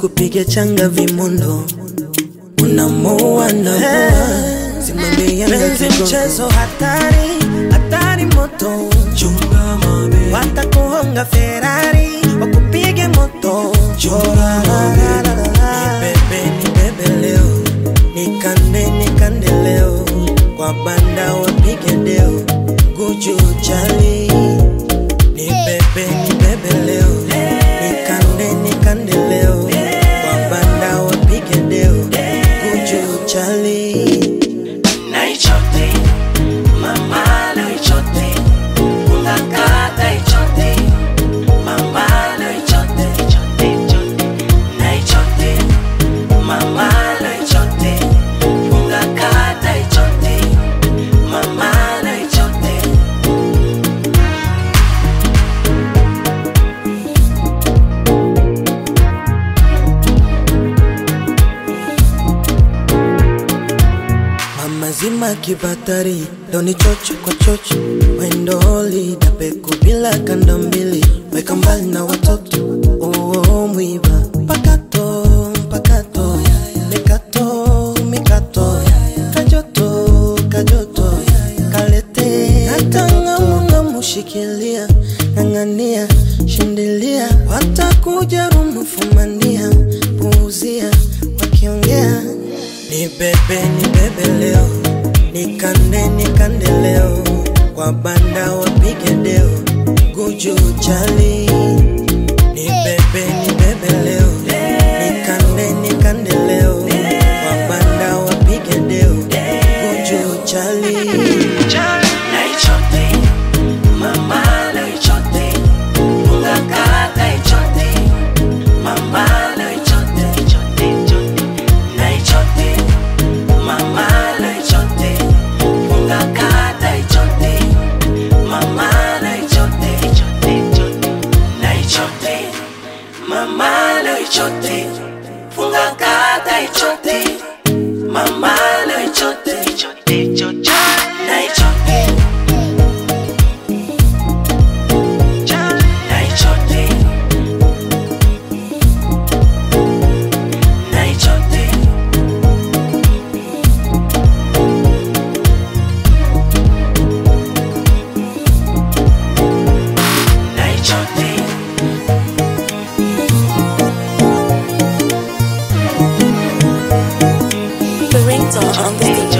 sikupige changa vimondo unamoa na simame Yanga Penzi kigogo. mchezo hatari, hatari moto, chunga mabe watakuhonga Ferrari, wakupige moto. chunga mabe nibebe nibebe leo nikande nikande leo kwa banda wapige deo guju chali nibebe nibebe leo nikande nikande leo kwa banda wapige deo guju chali Naichote, mama naichote, ungakata ichote, mama naichote, ichote, ichote. Naichote, mama naichote, ungakata ichote, mama naichote. Mama zima kibatari doni chocho kwa chocho wendoli dapeku bila kanda mbili weka mbali na watoto oo mwiba pakato pakato mikato mikato kajoto kajoto kalete natangamunga mushikilia ng'ang'ania shindilia watakuja rumufumania puuzia wakiongea ni bebe ni bebe leo nikande nikande leo kwa banda wapige deo guju chali ni bebe ni bebe leo nikande nikande leo kwa banda wapige deo guju chali Naichote, mama naichote, ungakata ichote, mama naichote, ichote, ichote. Naichote, mama naichote, ungakata ichote, mama naichote, ichote, ichote. Naichote, mama naichote, ungakata ichote, mama naichote, ichote, ichote. Naichote. Naichote. Naichote. Naichote. The ringtone on the station.